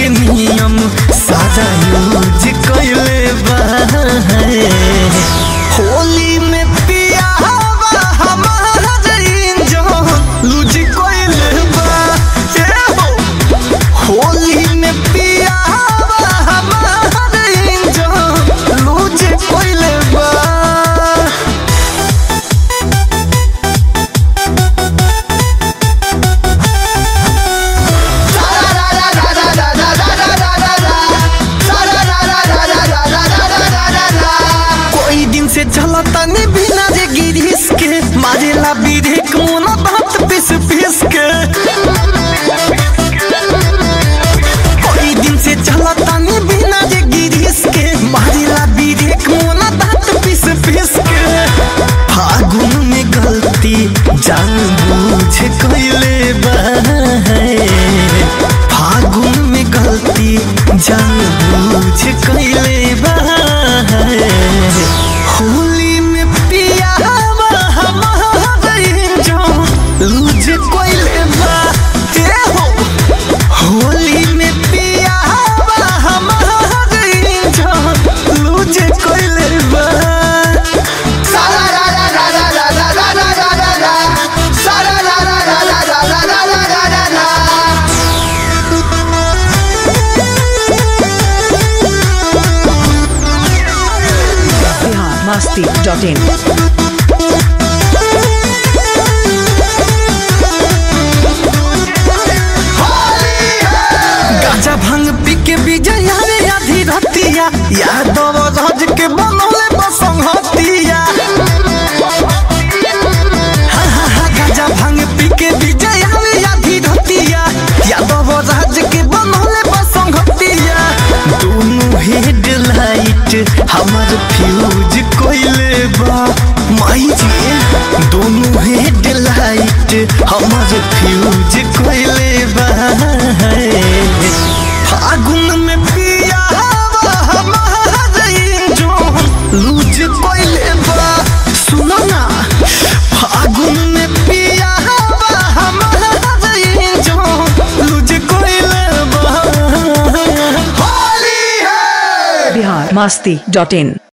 के नियम सारा यूज कैले बा होली में पिया हमारा इंजन लूज कैले बा ए हो होली में पिया हमारा इंजन लूज कैले बा कोई दिन से चलता नहीं बिना रे गिरीश के मारेला बीरे कोना बात पिस पिस के कोई दिन से चलता नहीं बिना रे गिरीश के मारेला बीरे कोना बात पिस पिस के फागुन में गलती जान बूझ कैले बा फागुन में गलती जान बूझ कैले बा होली में पिया लूज कैले बा ए हो होली में पिया लूज कैले बा बिहार मस्ती डॉट इन गाजा भांग पी के विजय रे आधी रतिया यादव राज के बनौले बसंगतिया हा हा हा गाजा भांग पी के विजय रे आधी रतिया यादव राज के बनौले बसंगतिया दोनों हेडलाइट हमर फ्यूज कोइले बा माई जी दोनों हेडलाइट हमर फ्यूज कोइले बा फागुन में पिया लूज कोइले बा सुनो ना फागुन में पिया लूज कोइले बा होली है बिहार मस्ती डॉट इन